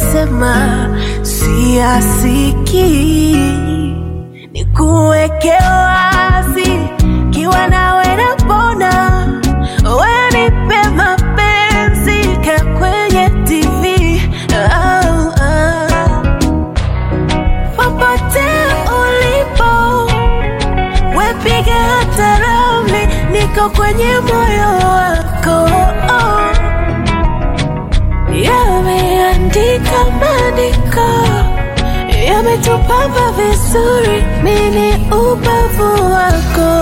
unayosema siyasikii, nikuweke wazi, kiwa nawe napona, wewe nipe mapenzi ka kwenye TV oh, oh. Popote ulipo wepiga hata ramli, niko kwenye moyo wako oh. Yameandika maandiko, yametupamba vizuri, mini ubavu wako.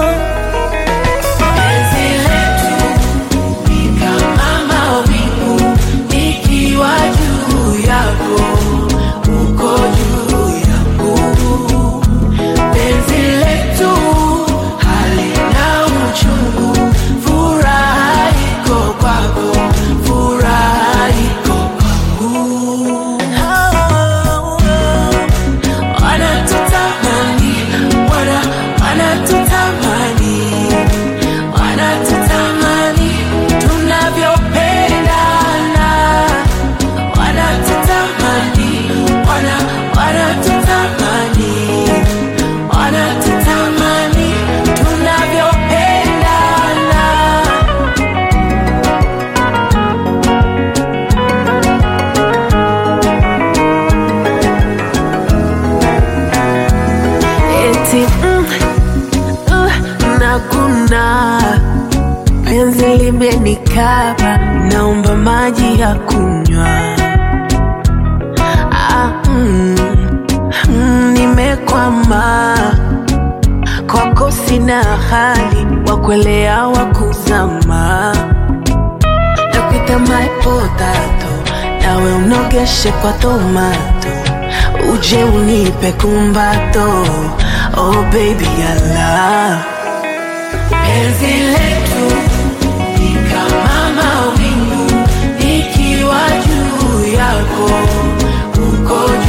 Penzi letu ni kama mawingu, nikiwa juu yako, uko juu yangu. Penzi letu halina uchungu, furaha iko kwako, furaha iko kwangu. Wanatutamani, wana wanatutamani, wanatutamani tunavyopendana, wanatutamani, wana wanatutamani, wanatutamani tunavyopendana. eti mm, uh, nakuna penzi limenikaba, naomba maji ya kunywa. Ah, mm, mm, nimekwama kwako, sina hali wa kuelea wa kuzama, nakuita my potato, nawe unogeshe kwa tomato uje unipe kumbato oh baby I love penzi letu ni kama mawingu nikiwa juu yako uko